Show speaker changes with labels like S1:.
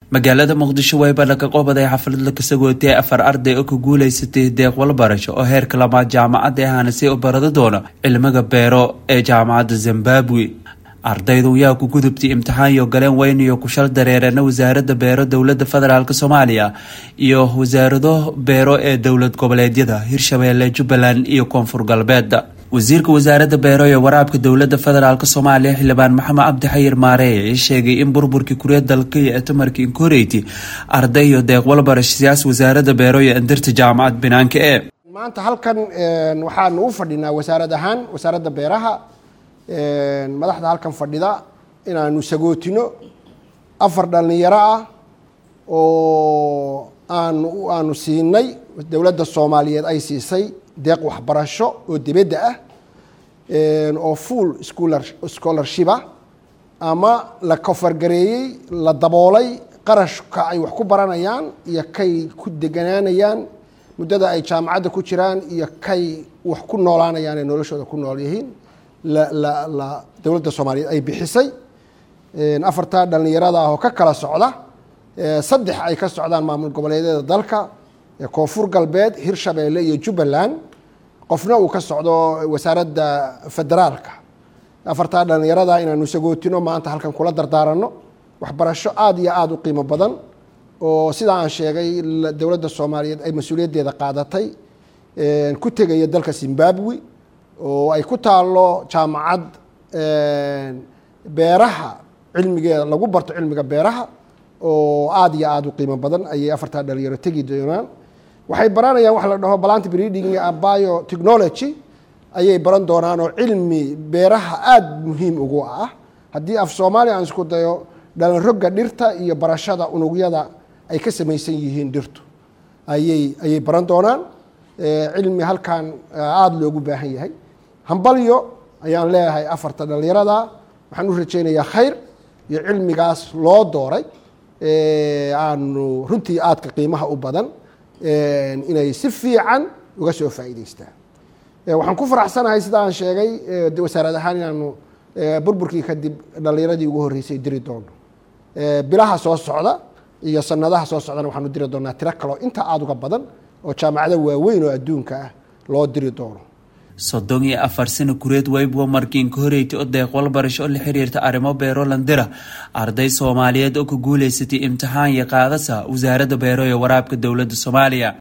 S1: magaalada muqdisho wayba laga qobaday xaflad la kasagootay afar arday oo ka guuleysatay deeq walbarasho oo heerka lamaad jaamacadda ahana si u barada doona cilmiga beero ee jaamacadda zimbabwe ardaydu yaa ku gudubtay imtixaanyo galeen weyn iyo kushal dareereena wasaaradda beero dowlada federaalk soomaaliya iyo wasaarado beero ee dowlad goboleedyada hirshabeelle jubbaland iyo koonfur galbeed wasiirka wasaaradda beero ee waraabka dowlada federaalk soomaaliya xildhibaan maxamed cabdi xayir maareeye sheegay in burburkii kurya dalka iyo etamarkii inkoreyti arday iyo deeq walbarasho siyaas wasaaradda beero iyo andirta jaamacad banaanka ee
S2: maanta halkan waxaanu u fadhinaa wasaarad ahaan wasaaradda beeraha madaxda halkan fadhida inaanu sagootino afar dhalinyaro ah oo aanu aanu siinay dowladda soomaaliyeed ay siisay deeq waxbarasho oo dibadda ah oo full scholarshipa ama la kofargareeyey la daboolay qarashka ay wax ku baranayaan iyo kay ku deganaanayaan muddada ay jaamacadda ku jiraan iyo kay wax ku noolaanayaan ee noloshooda ku nool yihiin la dowladda soomaaliyeed ay bixisay afartaa dhallinyarada ah oo ka kala socda saddex ay ka socdaan maamul goboleedyada dalka koonfur galbeed hirshabeelle iyo jubbaland qofna uu ka socdo wasaaradda federaalka afartaa dhallinyarada inaanu sagootino maanta halkan kula dardaaranno waxbarasho aada iyo aada u qiimo badan oo sidaa aan sheegay dowladda soomaaliyeed ay mas-uuliyaddeeda qaadatay ku tegaya dalka zimbabwe oo ay ku taalo jaamacad beeraha cilmigeeda lagu barto cilmiga beeraha oo aada iyo aada u qiimo badan ayay afartaa dhalinyaro tegi doonaan waxay baranayaan waxa la dhaho plant breeding bio technology ayay baran doonaan oo cilmi beeraha aada muhiim ugu ah haddii af soomaaliya aan isku dayo dhalanroga dhirta iyo barashada unugyada ay ka samaysan yihiin dhirtu ayay ayay baran doonaan cilmi halkan aada loogu baahan yahay hambalyo ayaan leeyahay afarta dhallinyarada waxaan u rajaynayaa khayr iyo cilmigaas loo dooray aanu runtii aadka qiimaha u badan inay si fiican uga soo faa'iideystaan waxaan ku faraxsanahay sida aan sheegay wasaarad ahaan inaanu burburkii kadib dhallinyaradii ugu horreysay diri doono bilaha soo socda iyo sanadaha soo socdana waxaanu diri doonaa tiro kaloo inta aada uga badan oo jaamacado waaweyn oo adduunka ah loo diri doono
S1: soddon iyo afar sano kureed waybo markiin ka horeeytay oo deeq walbarasho oo la xiriirta arrimo beero landira arday soomaaliyeed oo ka guuleysatay imtixaan iyo qaadasa wasaaradda beero ee waraabka dowladda soomaaliya